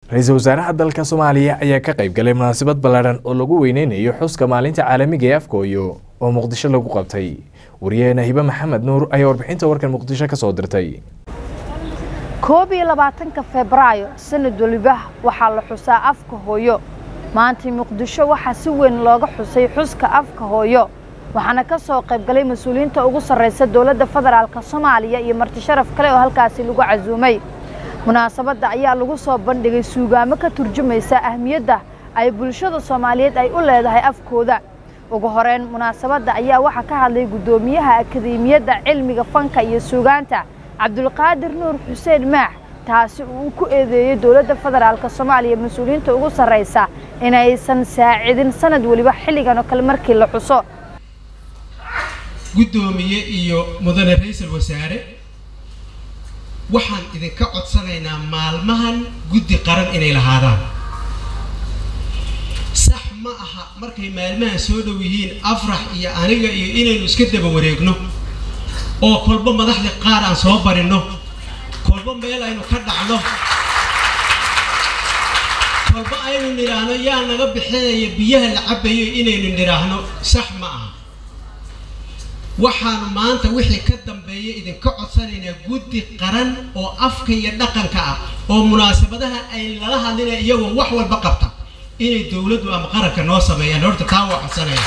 ra-iisul wasaaraha dalka soomaaliya ayaa ka qayb galay munaasabad ballaadhan oo lagu weyneynayo xuska maalinta caalamiga ee afkooyo oo muqdisho lagu qabtay wariyaheena hibe maxamed nuur ayaa warbixinta warkan muqdisho ka soo dirtay koob iyo labaatanka febraayo sanad waliba waxaa la xusaa afka hooyo maantii muqdisho waxaa si weyn looga xusay xuska afka hooyo waxaana ka soo qayb galay mas-uuliyiinta ugu sarreysa dowladda federaalka soomaaliya iyo marti sharaf kale oo halkaasi lagu casuumay munaasabadda ayaa lagu soo bandhigay suugaamo ka turjumaysa ahmiyadda ay bulshada soomaaliyeed ay u leedahay afkooda ugu horeyn munaasabadda ayaa waxaa ka hadlay guddoomiyaha akademiyadda cilmiga fanka iyo suugaanta cabdulqaadir nuur xuseen maax taasi uu ku eedeeyey dowladda federaalka soomaaliya mas-uuliyiinta ugu sarreysa inaysan saacidin sanad weliba xilligan oo kale markii la xuso guddoomiye iyo mudane ra-iisul wasaare waxaan idinka codsanaynaa maalmahan guddi qaran inay lahaadaan sax ma aha markay maalmahan soo dhow yihiin afrax iyo aniga iyo inaynu iska daba wareegno oo kolba madaxda qaar aan soo barinno kolba meel aynu ka dhacno kolba aynu nidhaahno yaa naga bixinaya biyaha la cabayo inaynu nidhaahno sax ma aha waxaanu maanta wixii ka dambeeya idinka codsanaynaa guddi qaran oo afka iyo dhaqanka ah oo munaasabadaha ay lala hadlina iyagoo wax walba qabta inay dowladdu ama qaranka noo sameeyaan horta taa waa codsanaya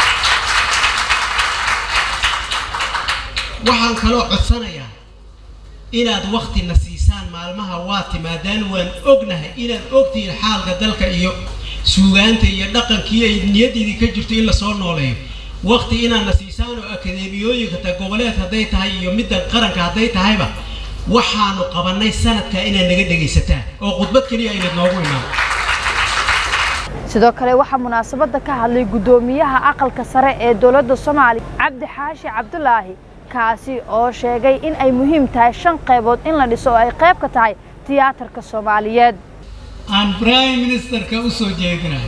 waxaan kaloo codsanayaa inaad waktina siisaan maalmaha waa timaadaan waan ognahay inaad ogtihiin xaalka dalka iyo suugaanta iyo dhaqankii ay niyaddiidii ka jirto in lasoo nooleeyo wakti inaadna siisaan oo akademiyooyinka ta goboleed hadday tahay iyo middan qaranka hadday tahayba waxaanu qabannay sanadkaa inaad naga dhegaysataan oo khudbad keliya aynad noogu imaan sidoo kale waxaa munaasabadda ka hadlay guddoomiyaha aqalka sare ee dowladda soomaaliya cabdi xaashi cabdulaahi kaasi oo sheegay in ay muhiim tahay shan qaybood in la dhiso oo ay qayb ka tahay tiyaatarka soomaaliyeed aan prime ministerka u soo jeedinayo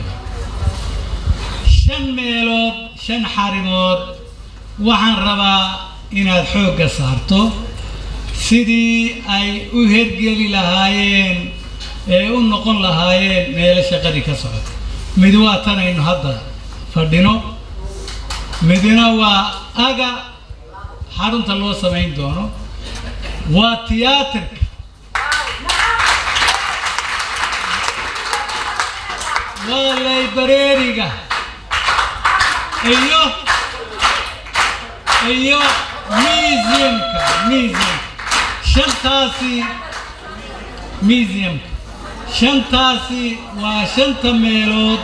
shan meelood shan xarimood waxaan rabaa inaad xoogga saarto sidii ay u hergeli lahaayeen ee u noqon lahaayeen meelo shaqadii ka socota mid waa tanaynu hadda fadhino midna waa aga xarunta loo samayn doono waa tiyaatarka waa laybareeriga iyo iyo museumka museum shantaasi museumka shantaasi waa shanta meelood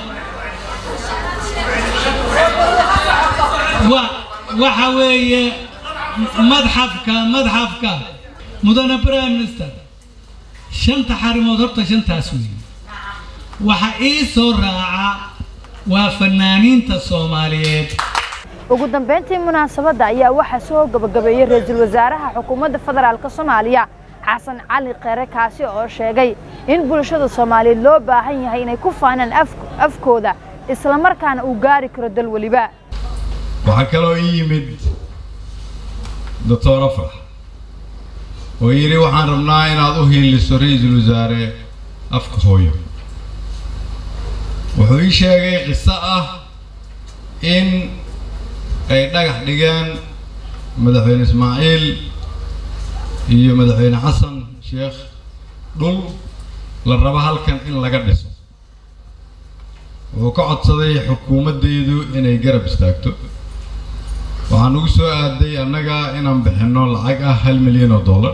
wa waxa weeye madxafka madxafka mudane prime minister shanta xarimood horta shantaas weeye waxa ii soo raaca waa fanaaniinta soomaaliyeed ugu dambeyntii munaasabadda ayaa waxaa soo gabagabeeyey ra-iisul wasaaraha xukuumadda federaalk soomaaliya xasan cali kheyre kaasi oo sheegay in bulshada soomaaliyeed loo baahan yahay inay ku faanaan afkooda islamarkaana uu gaari karo dal weliba waxaa kaloo ii yimid doctor afrax oo yidhi waxaan rabnaa inaad u hiiliso ra-iisul wasaare afka hooyo wuxuu ii sheegay qiso ah in ay dhagax dhigeen madaxweyne ismaaciil iyo madaxweyne xasan sheekh dhul la rabo halkan in laga dhiso wuxuu ka codsaday xukuumaddeedu inay garab istaagto waxaan ugu soo aaday annaga inaan bixinno lacag ah hal milyan oo dollar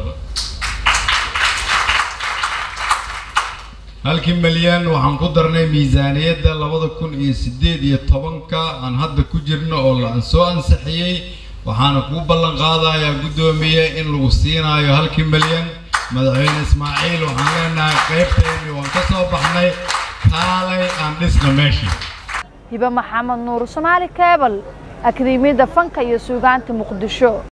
halkii milyan waxaan ku darnay miisaaniyadda labada kun iyo siddeed iyo tobanka aan hadda ku jirno oo la soo ansixiyey waxaana kuu ballan qaadayaa guddoomiye in lagu siinaayo halkii milyan madaxweyne ismaaciil waxaan leenahay qaybteennii waan ka soo baxnay kaalay aan dhisna meeshii hibe maxamed nuur soomaali keebal akademiyadda fanka iyo suugaanta muqdisho